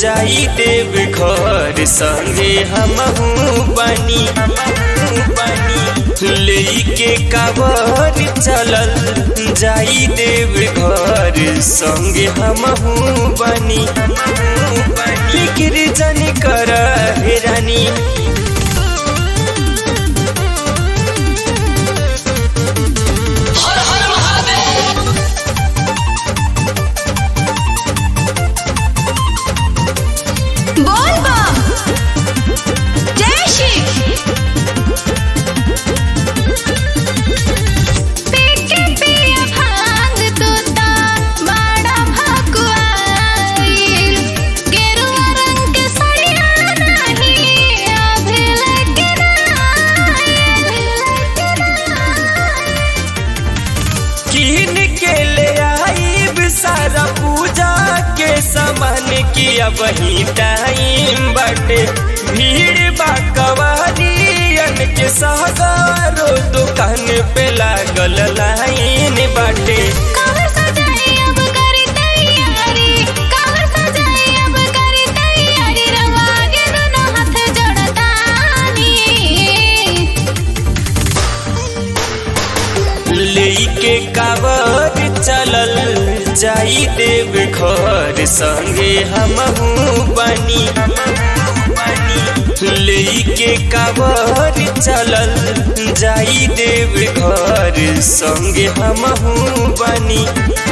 जाई देव घर संगे हमहू बनी लेके कावर चलल जाई देव घर संगे हमहू बनी फिक्र जन कर हे रानी बोल बम जय श्री पीके पिया भांग तोता बड़ा भकुआइल गेरुआ रंग के सड़िया नहीं अभी लगे किन के ले आईब सारा पूजा के सामान किया वही टाइम बाटे भीड़ बा कवारियन के सगारो दुकान पे लागल लाइन बाटे कावर सजाई अब करी तैयारी कावर सजाई अब करी तैयारी रवा आगे दोनों हाथ जोड़तानी लेके कावर चलल जाई देव घर संगे हमहू बनी लेके कावर चलल जाई देव घर संगे हमहू बनी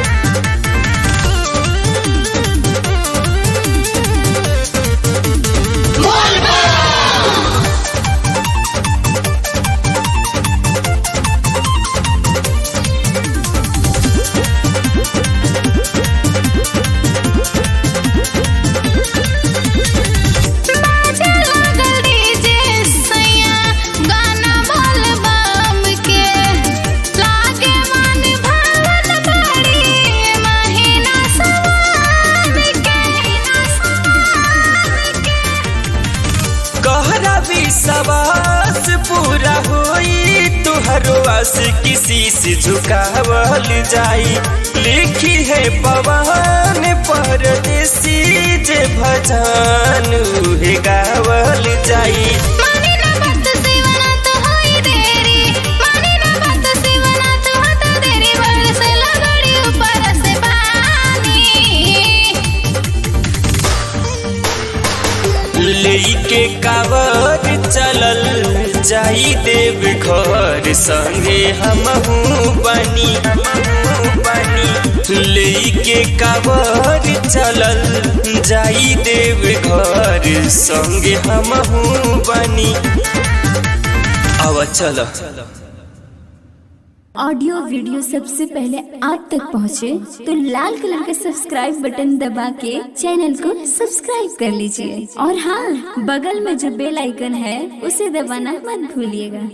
बाजे लागल डीजे सैया गाना बोल बम के लागे मन भावन बड़ी महीना सवार के कहरा विश्वास पूरा होई तुहरो आस किसी से झुकावल जाई लिखी है पवन परदेसी जे भजन उहे गावल जाई मानी ना बात सिवना तो होई देरी मानी ना बात सिवना तो होता देरी बरसे लगड़ी ऊपर से पानी लेके कावर चलल जाई देव घर संगे हमहू बनी लेके कावर चलल जाई देव घर संगे हमहू बनी आवा चल ऑडियो वीडियो सबसे पहले आप तक पहुंचे तो लाल कलर का सब्सक्राइब बटन दबा के चैनल को सब्सक्राइब कर लीजिए और हाँ बगल में जो बेल आइकन है उसे दबाना मत भूलिएगा